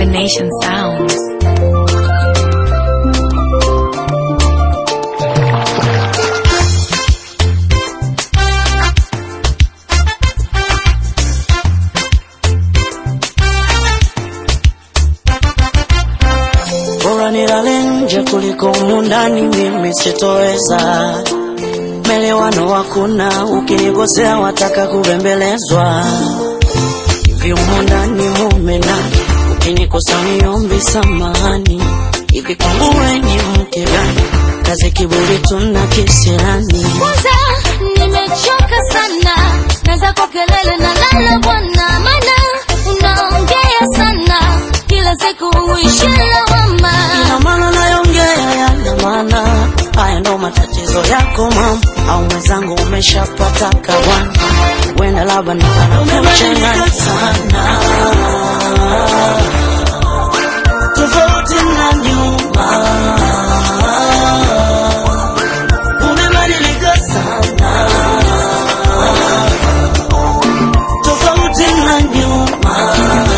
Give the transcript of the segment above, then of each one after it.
Nation Sounds. Bora nilale nje kuliko humu ndani, mimi sitoweza. Melewano hakuna, ukinikosea wataka kubembelezwa. Hivi humu ndani mume nani? Ukinikosa niombi samahani. Hivi kwangu wewe ni mke gani? Kazi kiburi tuna kisirani. Kwanza nimechoka sana na zako kelele na lala bwana, maana unaongea sana kila siku uishi lawama. Ina maana nayongea yana maana, haya ndo matatizo yako mama, au mwenzangu umeshapata kabwana, wenda labda nikanakuchanganya sana, tofauti na nyuma, umebadilika sana, tofauti na nyuma.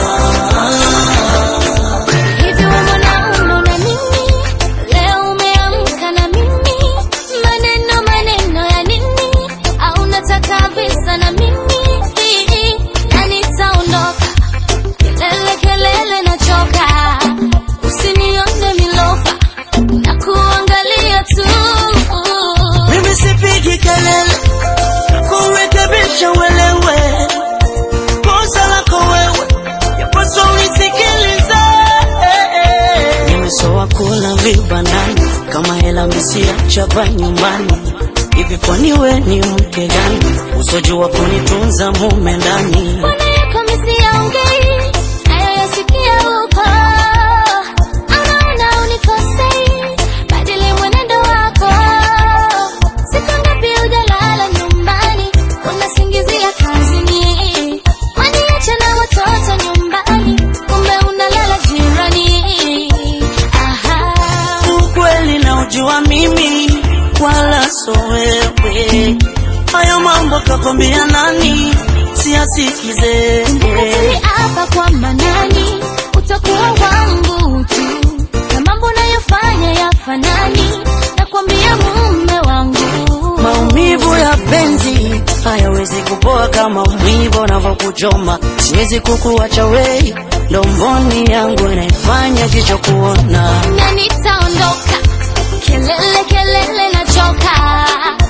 Hivi wewe mwanaume una nini? Leo umeamka na mimi, maneno maneno ya nini? Au unataka visa na mimi? Na nitaondoka, kelele kelele nachoka, usinione milofa, na kuangalia tu. Mimi sipigi kelele kurekebisha uelewe kosa lako wewe, yapaswa unisikilize. Nimesoa kula vibandani kama hela misia chapa nyumbani. Hivi kwani we ni mke gani usojua kunitunza mume ndani? Mbona yako misiyaongei, nayoyasikia huko? Anaona unikosei, badili mwenendo wako. Siku ngapi hujalala nyumbani, unasingizia kazini. Waniache na watoto nyumbani, kumbe unalala jirani. Aha. Ukweli na ujua mimi wala so wewe, hayo mambo kakwambia nani? Siyasikize Nikatili hapa kwa manani, utakuwa wangu tu, na mambo nayofanya yafanani, nakwambia mume wangu. Maumivu ya penzi hayawezi kupoa kama mwivo unavyokuchoma. Siwezi kukuacha wei, ndomboni yangu inaifanya jicho kuona. na nitaondoka, kelele kelele nachoka,